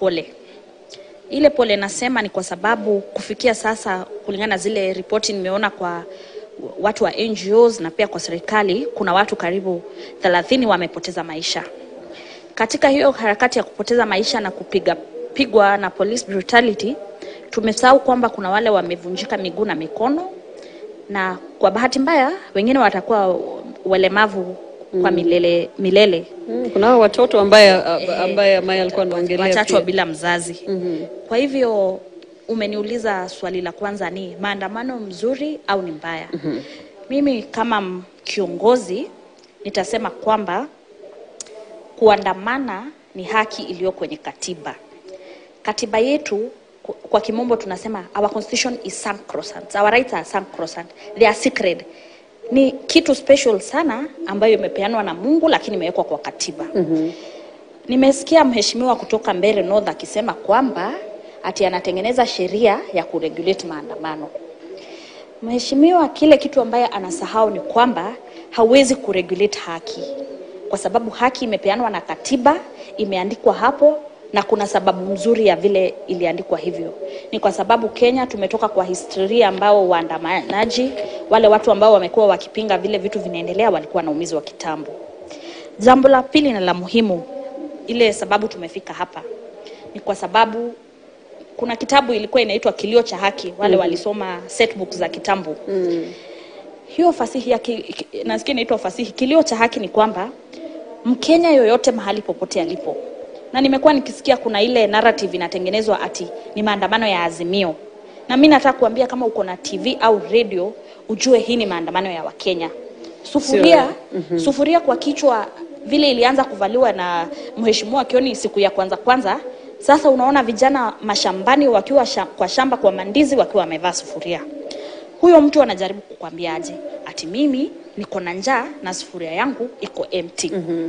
pole. Ile pole nasema ni kwa sababu kufikia sasa, kulingana na zile ripoti nimeona kwa watu wa NGOs na pia kwa serikali, kuna watu karibu 30 wamepoteza maisha katika hiyo harakati ya kupoteza maisha na kupiga pigwa na police brutality. Tumesahau kwamba kuna wale wamevunjika miguu na mikono, na kwa bahati mbaya wengine watakuwa walemavu kwa milele milele Mm, kuna hao watoto ambaye ambaye Maya alikuwa anaongelea wachachwa pia. bila mzazi. Kwa hivyo umeniuliza swali la kwanza ni maandamano mzuri au ni mbaya? Mimi kama m- kiongozi nitasema kwamba kuandamana ni haki iliyo kwenye katiba. Katiba yetu ku- kwa kimombo tunasema our constitution is sacrosanct. Our rights are sacrosanct. They are sacred. Ni kitu special sana ambayo imepeanwa na Mungu lakini imewekwa kwa katiba. Nimesikia mheshimiwa kutoka Mbeere North akisema kwamba ati anatengeneza sheria ya kuregulate maandamano. Mheshimiwa, kile kitu ambaye anasahau ni kwamba hawezi kuregulate haki, kwa sababu haki imepeanwa na katiba, imeandikwa hapo na kuna sababu mzuri ya vile iliandikwa hivyo. Ni kwa sababu Kenya tumetoka kwa historia ambao waandamanaji, wale watu ambao wamekuwa wakipinga vile vitu vinaendelea, walikuwa wanaumizwa kitambo. Jambo la pili na la muhimu, ile sababu tumefika hapa ni kwa sababu kuna kitabu ilikuwa inaitwa Kilio cha Haki, wale walisoma setbook za kitambo hiyo fasihi ya ki, ki, nasikia inaitwa fasihi. Kilio cha haki ni kwamba Mkenya yoyote mahali popote alipo, na nimekuwa nikisikia kuna ile narrative inatengenezwa ati ni maandamano ya Azimio, na mi nataka kuambia kama uko na TV au radio ujue hii ni maandamano ya Wakenya. Sufuria, sufuria kwa kichwa vile ilianza kuvaliwa na mheshimiwa Kioni siku ya kwanza kwanza. Sasa unaona vijana mashambani wakiwa sha, kwa shamba kwa mandizi wakiwa wamevaa sufuria huyo mtu anajaribu kukwambia aje ati mimi niko na njaa na sufuria yangu iko empty.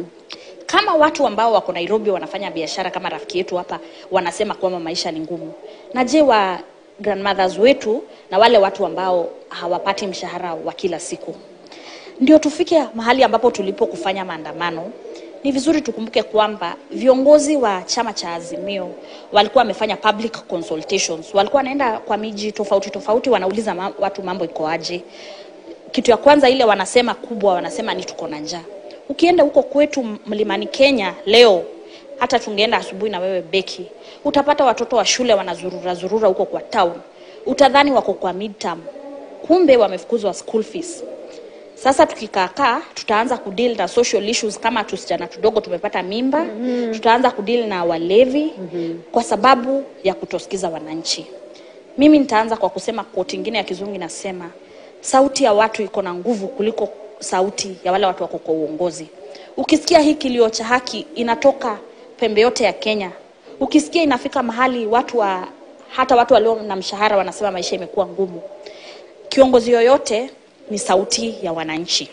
Kama watu ambao wako Nairobi wanafanya biashara kama rafiki yetu hapa wanasema kwamba maisha ni ngumu, na je wa grandmothers wetu na wale watu ambao hawapati mshahara wa kila siku? Ndio tufike mahali ambapo tulipo kufanya maandamano. Ni vizuri tukumbuke kwamba viongozi wa chama cha Azimio walikuwa wamefanya public consultations, walikuwa wanaenda kwa miji tofauti tofauti, wanauliza ma watu mambo iko aje. Kitu ya kwanza ile wanasema kubwa, wanasema ni tuko na njaa. Ukienda huko kwetu mlimani Kenya leo, hata tungeenda asubuhi na wewe Beki, utapata watoto wa shule wanazurura zurura huko kwa town, utadhani wako kwa midterm, kumbe wamefukuzwa school fees. Sasa tukikaakaa tutaanza kudeal na social issues kama tusichana tudogo tumepata mimba mm-hmm. Tutaanza kudeal na walevi mm-hmm. Kwa sababu ya kutosikiza wananchi. Mimi nitaanza kwa kusema quote ingine ya kizungu inasema, sauti ya watu iko na nguvu kuliko sauti ya wale watu wako kwa uongozi. Ukisikia hii kilio cha haki inatoka pembe yote ya Kenya, ukisikia inafika mahali watu wa hata watu walio na mshahara wanasema maisha imekuwa ngumu, kiongozi yoyote ni sauti ya wananchi.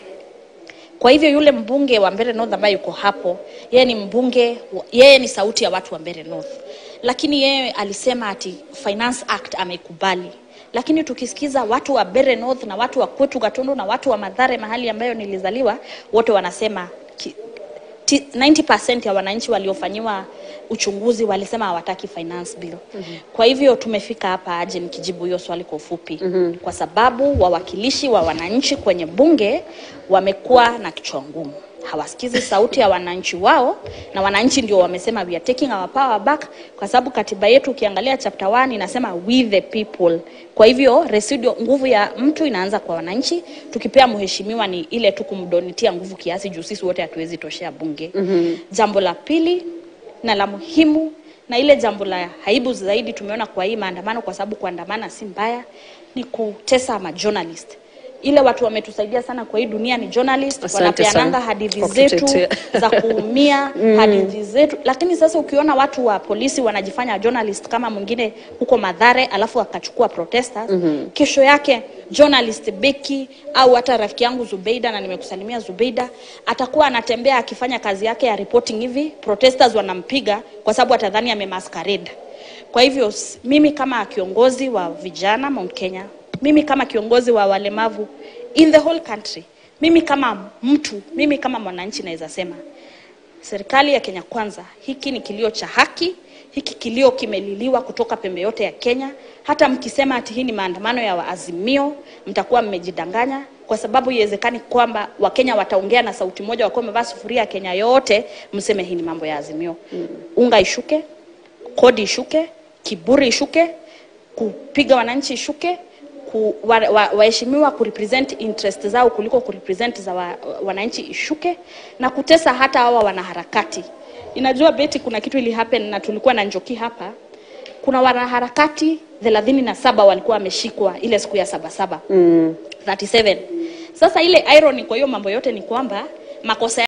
Kwa hivyo yule mbunge wa Mbeere North ambaye yuko hapo, yeye ni mbunge, wa- yeye ni sauti ya watu wa Mbeere North, lakini yeye alisema ati Finance Act ameikubali. Lakini tukisikiza watu wa Mbeere North na watu wa kwetu Gatundu na watu wa Mathare, mahali ambayo nilizaliwa, wote wanasema ki, ti- 90% ya wananchi waliofanyiwa uchunguzi walisema hawataki finance bill. Mm-hmm. Kwa hivyo tumefika hapa aje nikijibu hiyo swali kwa ufupi. Mm-hmm. Kwa sababu wawakilishi wa wananchi kwenye bunge wamekuwa na kichwa ngumu. Hawasikizi sauti ya wananchi wao na wananchi ndio wamesema we are taking our power back kwa sababu katiba yetu ukiangalia chapter 1 inasema we the people. Kwa hivyo residual nguvu ya mtu inaanza kwa wananchi. Tukipea mheshimiwa ni ile tu kumdonitia nguvu kiasi juu sisi wote hatuwezi toshea bunge. Mm-hmm. Jambo la pili na la muhimu na ile jambo la aibu zaidi tumeona kwa hii maandamano, kwa sababu kuandamana si mbaya, ni kutesa ma journalist. Ile watu wametusaidia sana kwa hii dunia ni journalist, Asante wanapeananga sana hadithi kwa zetu kutetea. za kuumia hadithi zetu, lakini sasa ukiona watu wa polisi wanajifanya journalist kama mwingine huko Madhare, alafu akachukua protesters kesho yake journalist Beki au hata rafiki yangu Zubeida, na nimekusalimia Zubeida, atakuwa anatembea akifanya kazi yake ya reporting hivi, protesters wanampiga kwa sababu atadhani amemasquerade. Kwa hivyo s- mimi kama kiongozi wa vijana Mount Kenya, mimi kama kiongozi wa walemavu in the whole country, mimi kama mtu, mimi kama mwananchi naweza sema serikali ya Kenya Kwanza, hiki ni kilio cha haki, hiki kilio kimeliliwa kutoka pembe yote ya Kenya. Hata mkisema ati hii ni maandamano ya Waazimio, mtakuwa mmejidanganya, kwa sababu iwezekani kwamba Wakenya wataongea na sauti moja, wakiwa wamevaa sufuria ya Kenya yote, mseme hii ni mambo ya Azimio. Unga ishuke, kodi ishuke, kiburi ishuke, kupiga wananchi ishuke, ku, wa, wa, waheshimiwa kurepresent interest zao kuliko kurepresent za wa, wananchi ishuke, na kutesa hata hawa wanaharakati. Inajua Beti, kuna kitu ili happen na tulikuwa na Njoki hapa. Kuna wanaharakati thelathini na saba walikuwa wameshikwa ile siku ya sabasaba mm. 37 sasa ile irony kwa hiyo mambo yote ni kwamba makosa